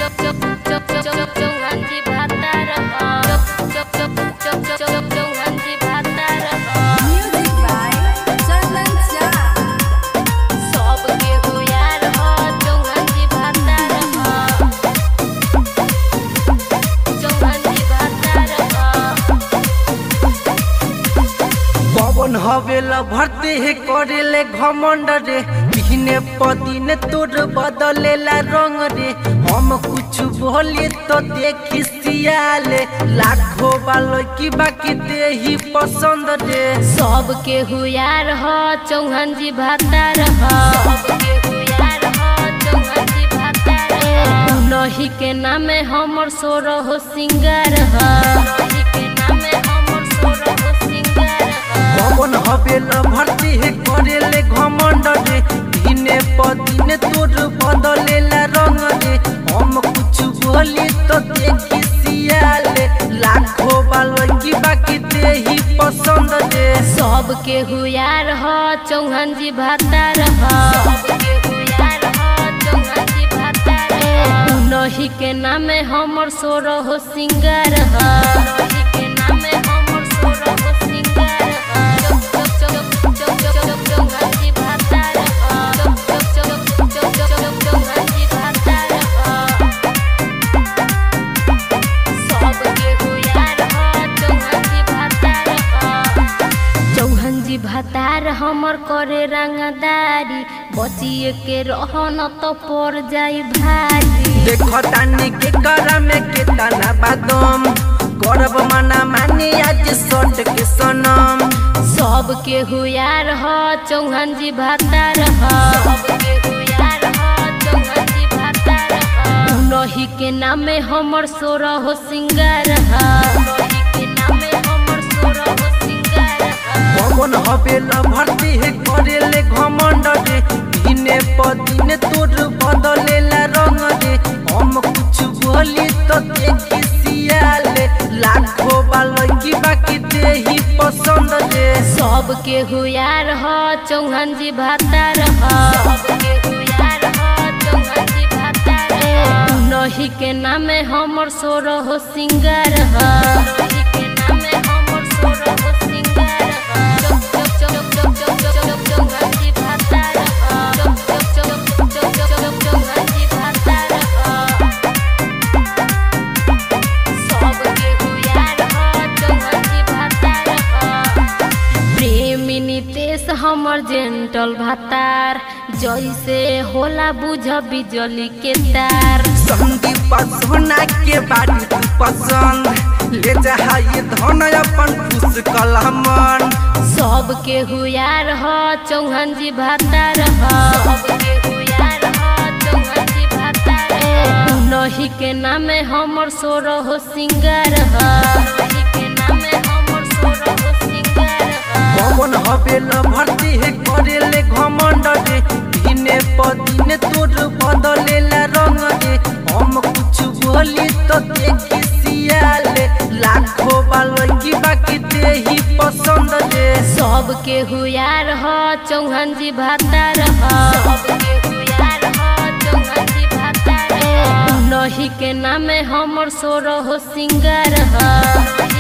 चौहानजी भातार चौहानजी भातार Music by Chandan Jha. सबके हो यार हो चौहानजी भातार चौहानजी भातार पवन हवेला भरते हे करेले घमंड रे बिहने पदिने तोर बदलेला रंग रे हम कुछ बोले तो देखी सियाले लाखों बालो की बाकी दे ही पसंद रे सबके हुयार हो चौहानजी भातार हो सबके हुयार हो चौहानजी भातार हो उनही के नामे हमर सोर हो सिंगार हो उनही के नामे हमर सोर हो सिंगार हो पवन हवेला भरते हे करेले घमंड रे बिहने पदिने तोर बदलेला रंग रे हम कुछ बोले तो देखी सियाले लाखों बालो की बाकी दे ही पसंद रे सबके हुयार हो चौहानजी भातार हो सबके हुयार हो चौहानजी भातार हो उनही के नामे हमर सोर हो सिंगार हो उनही के नामे हमर सोर हो सिंगार हो चौहानजी भातार हो चौहानजी भातार हो सबके हुयार हो चौहानजी भातार हो चौहानजी भातार हमर करे रंगदारी बचिए के रहन तो पड़ जाई भारी देखो तानी के करा में के तना बादम करब मना मानी आज सट के सनम सबके हुयार हो चौहानजी भातार हो सबके हुयार हो चौहानजी भातार हो उनही के नामे हमर सोर हो सिंगार हो उनही के नामे हमर सोर हो सिंगार हो पवन हवेला भरती है करेले घमंड रे दिने पदिने तोर बदलेला रंग रे हम कुछ बोली तो देखी सियाले लाखों बालो की बाकी दे ही पसंद रे सबके हुयार हो चौहानजी भातार हो सबके हुयार हो चौहानजी भातार हो उनही के नामे हमर सोर हो सिंगार हो उनही के नामे हमर सोर हो सिंगार हो चौहानजी भातार हो चौहानजी भातार हो सबके हुयार हो चौहानजी भातार हो प्रेमी नितेश हमर जेंटल भातार जैसे होला बुझ बिजली के तार संदीप सोना के बारी तू पसंद ले जा ये धन अपन खुश कलमन सबके हुयार हो चौहानजी भातार हो सबके हुयार हो चौहानजी भातार हो उनही के नामे हमर सोर हो सिंगार हो उनही के नामे हमर सोर हो सिंगार हो पवन हवेला भरती है करेले घमंड रे दिने पदिने तोर बदलेला रंग रे हम कुछ बोली तो देखी सियाले लाखों बालो की बाकी दे ही पसंद रे सबके हुयार हो चौहानजी भातार हो सबके हुयार हो चौहानजी भातार हो उनही के नामे हमर सोर हो सिंगार हो